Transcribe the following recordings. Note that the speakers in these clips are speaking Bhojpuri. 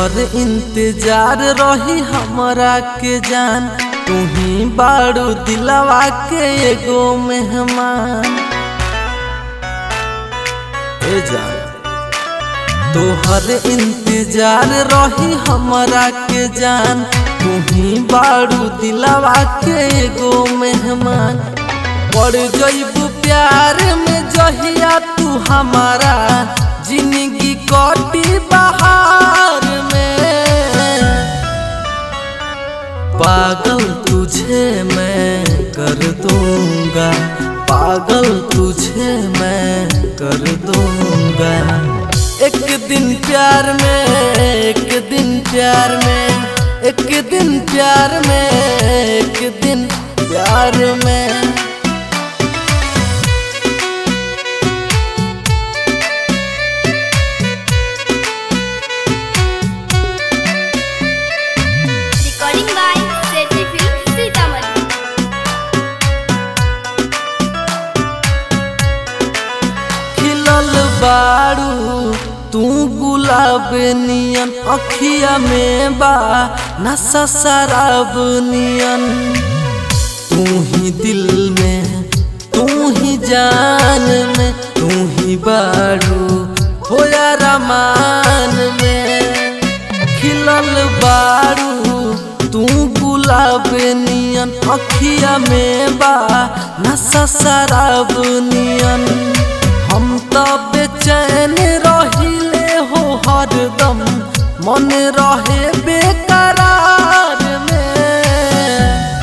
तोहर इंतजार रही हमरा के जान तू ही बाड़ू दिलवा के एगो मेहमान ए जान तोहर इंतजार रही हमरा के जान तू ही बाड़ू दिलवा के एगो मेहमान पड़ जइबू प्यार में जहिया तू हमारा जिंदगी कटी बहार में पागल तुझे मैं कर दूंगा पागल तुझे मैं कर दूंगा एक दिन प्यार में एक दिन प्यार में एक दिन प्यार में एक दिन प्यार में Recording by Setty Film Sitamarhi. खिलल बारू तू गुलाब नियन अखिया में बा नशा शराब नियन तू ही दिल में तू ही जान में तू ही बारू होया रमान में खिलल बारू तू गुलाब नियन अखिया में बा नशा शराब नियन हम तो बेचैन रहिले हो हरदम मन रहे बेकरार में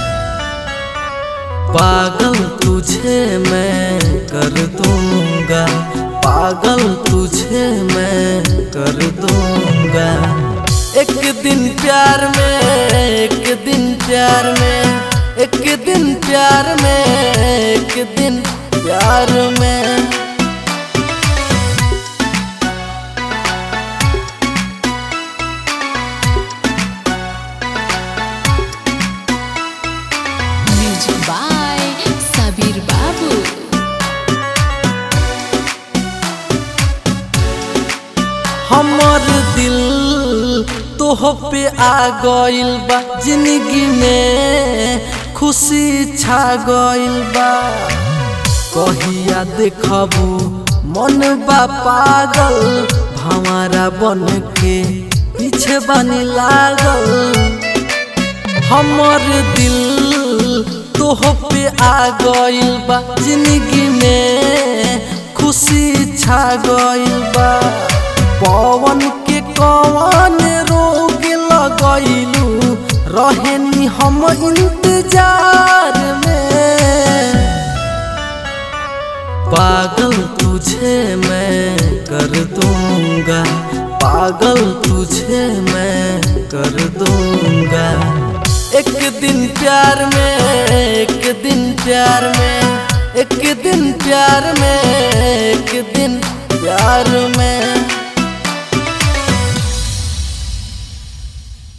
पागल तुझे मैं कर दूंगा पागल तुझे मैं कर दूंगा एक दिन प्यार में एक दिन प्यार में एक दिन प्यार में एक दिन प्यार में Music by Sabir Babu. हमर दिल तोह पे आ गइल बा जिंदगी में खुशी छा गइल बा कहिया देखबू मन बा पागल भंवरा बन के पीछे बनी लागल हमर दिल तोह पे आ गइल बा जिंदगी में खुशी छा गइल बा पवन के कवन रोग लगैलू रहेनी हम इंतजार में पागल तुझे मैं कर दूंगा पागल तुझे मैं कर दूंगा एक दिन प्यार में एक दिन प्यार में एक दिन प्यार में एक दिन प्यार में